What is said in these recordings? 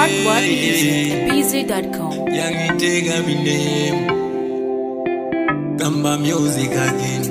What What Music, BZ.com. yangiteka minemo kamba music again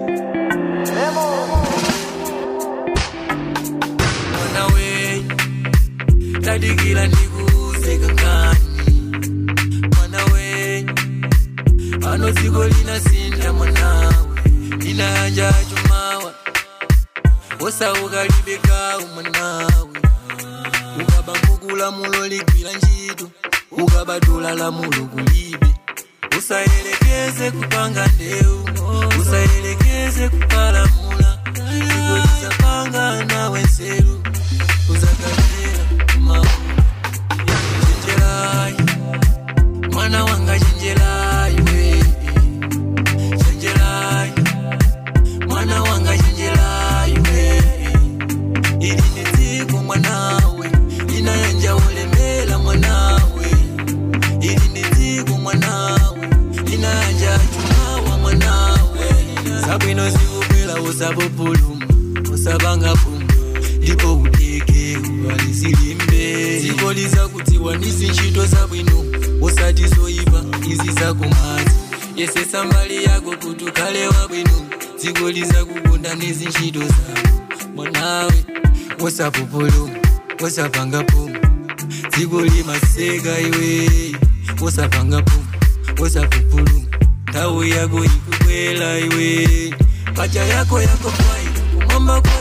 mwana we tadikila ndikuze kankani mwana we ano dziko linasinda mwanawe linayanja chumawa osaukalibekawu mwanawe ukaba nkukulamulo ligwira ntchito ukabadula lamulo kulibe usayelekeze kupanga ndeu usayelekeze kupalamula ikolisapanga nawe nzeru uzakalera kumaulu chenjerayi mwana wanga chenjerayi we chenjerayi mwana wanga chenjerayi we ili ni dziko mwanawe linayanja ulemela mwanawe ili ni dziko mwanawe linayanja chumawa mwanawe sabwino zikubwela usapupuluma usapanga pumba ndipo udeke ubalizilimbe dziko lizakudziwa nizi ntchito zabwino usati zoyipa izi zakumadzi yesesa mbali yako kuti ukhale wabwino dziko lizakukonda nizi ntchito zako mwanawe usapupuluma usapanga pumba dziko limaseka iwe usapanga pumba usapupuluma nthawi yako ikubwela iwe pacha yako yako kwai kumwamba kwa